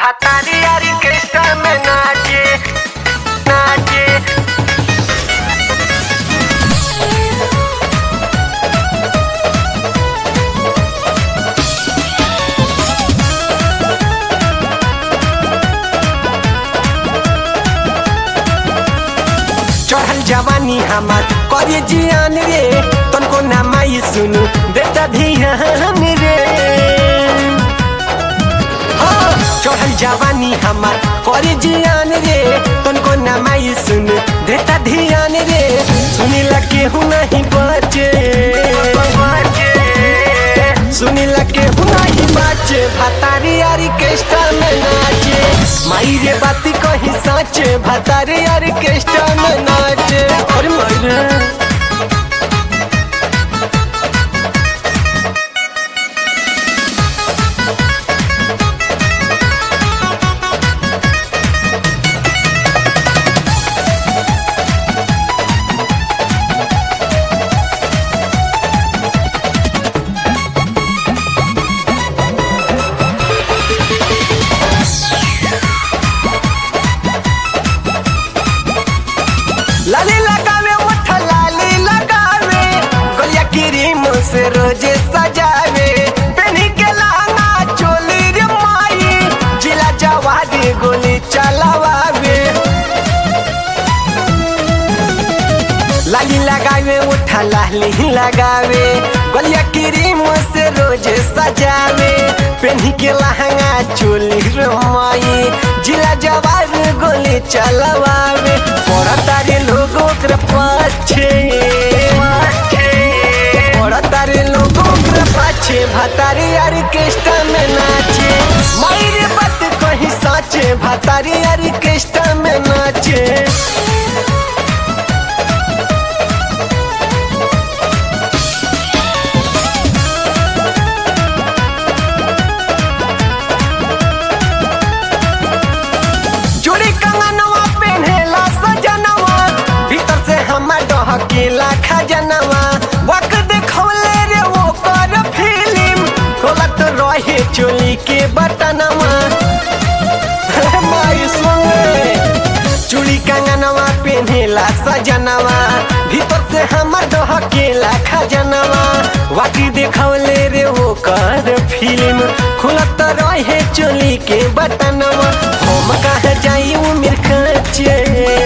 भातारी यारी कृष्ण में नाचे नाचे चढ़ल जवानी हमार करे जियान रे तनको ना माई सुनु बेटा ध्यान रे हाँ, चढ़ल जवानी हमार करे जियान रे तनको ना माई सुनु बेटा ध्यान रे सुनिला केहू नहीं बचे सुनिला केहू नहीं बचे भातारी यारी केष्टा में नाचे माई रे बाती कही साचे भातारी यारी केष्टा में नाचे और मायरे लाली लगावे ओठ लाली लगावे गलिया क्रीम से रोजे सजावे पेनी के लाना चोली रे माई जिला जवादी गोली चलावे लाली लगावे ओठ लाली लगावे गलिया क्रीम से रोजे सजावे पेनी के लहंगा चोली रे माई जिला जवार गोली चलावे पड़ा तारे लोग ओकरा पाछे पड़ा तारे लोग ओकरा पाछे भातारी यारी केष्टा में नाचे मायरे बात कहीं साचे भातारी यारी केष्टा में नाचे चूड़ी कंगनवा पेन्हेला सजनवा भीतर से हमर डहकेला खजनवा वक देखौले रे वो कर फिल्म खोलत रहे चोली के बटनवा माई सुने चूड़ी कंगनवा पेन्हेला सजनवा भीतर से हमर डहकेला खजनवा वाकी देखौले रे वो कर फिल्म खुलत रहे चोली के बटनवा हम कहा जाई उमिर काचे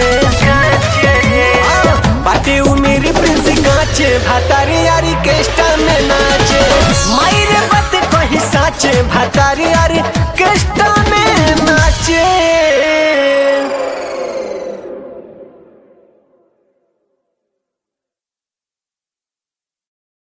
बाटे उमिर प्रिंस काचे भातारी यारी केष्टा में नाचे मायरे बात कहीं साचे भातारी यारी